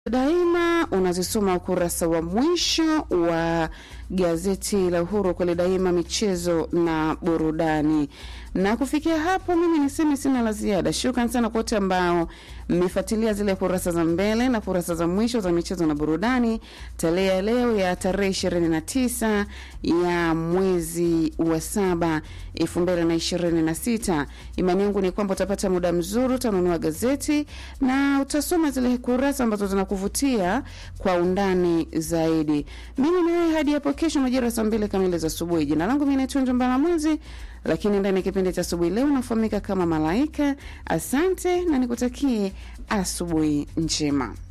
Daima unazisoma ukurasa wa mwisho wa gazeti la Uhuru kweli daima, michezo na burudani. Na kufikia hapo, mimi niseme sina la ziada. Shukran sana kwa wote ambao mmefuatilia zile kurasa za mbele na kurasa za mwisho za michezo na burudani tarehe ya leo ya tarehe ishirini na tisa ya mwezi wa saba elfu mbili na ishirini na sita. Imani yangu ni kwamba utapata muda mzuri, utanunua gazeti na utasoma zile kurasa ambazo zinakuvutia kwa undani zaidi. Mimi nawe hadi hapo kesho majira ya saa mbili kamili za asubuhi. Jina langu mimi naitwa Njombana Mwezi, lakini ndani ya kipindi cha asubuhi leo nafahamika kama Malaika. Asante na nikutakie asubuhi njema.